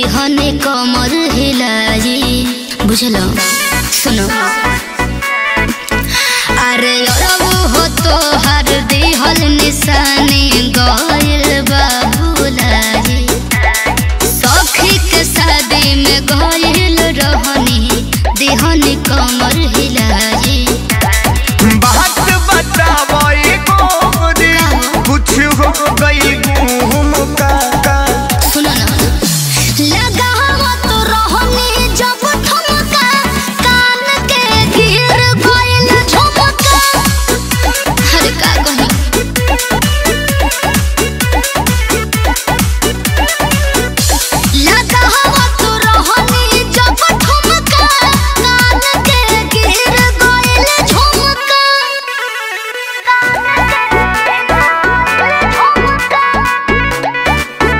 देहने कमर हिलाई बुझल सुनो अरे अरबू हो तो हर देहल निशानी गइल बाबूलाई सखी के शादी में गइल रहनी देहने कमर हिलाई बात बतावई गोरी कुछ हो गई घूम का का सुनो ना लगावा तो रहनी जब ठुमका कान के गिर गइल झुमका हर का कही लगावा तो रहनी जब ठुमका कान के गिर गइल झुमका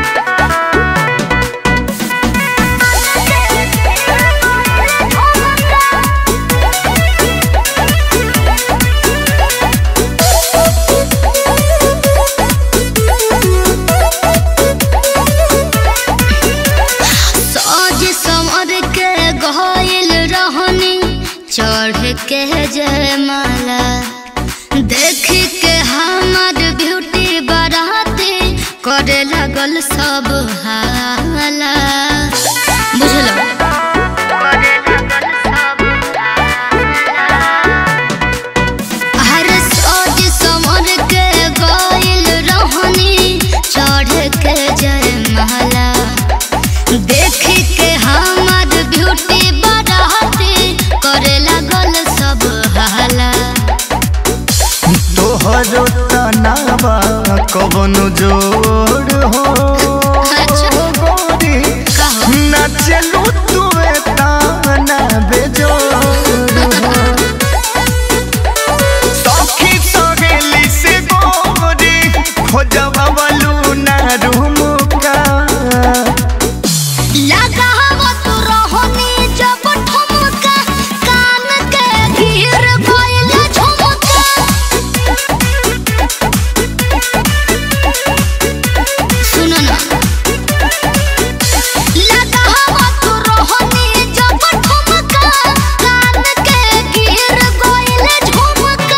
सज समर के गइल रहनी चढ़ के जयमाला देख के हमर ब्यूटी बराती करे लगल सब हाला बुझल हर सज समर के गइल रहनी चढ़ के जयमाला देख के हमर ब्यूटी बढ़ाती करे लगल सब हाला तोहरो तनावा कवन जोड़ हो अच्छा। गोरी कहो। नचलू तुए ताना बेजोड़ हो सखी सहेली से गोरी खोजवा वालू ना रूमुका लगावा तू रहनी जब ठुमका कान के गिर गइल झुमका सुनो ना लगावा तू रहनी जब ठुमका कान के गिर गइल झुमका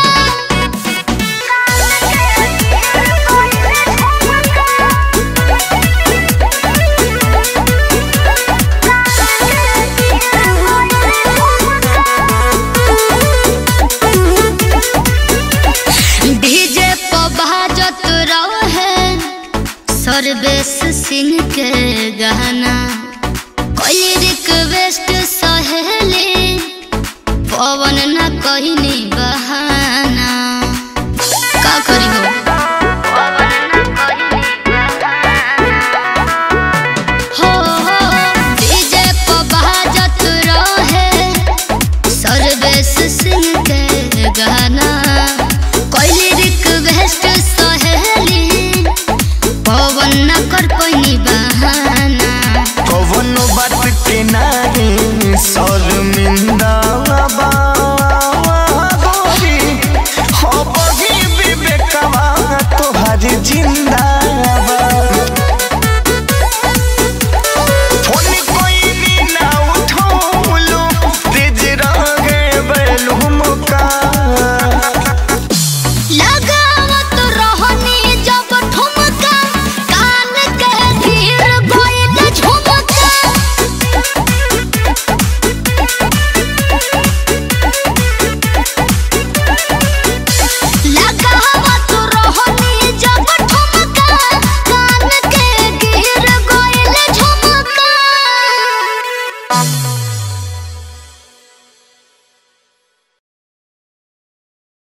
डीजे पर बाजत रहे सर्वेश सिंह के गाना कोई रिक्वेस्ट सहेली पवन न कहनी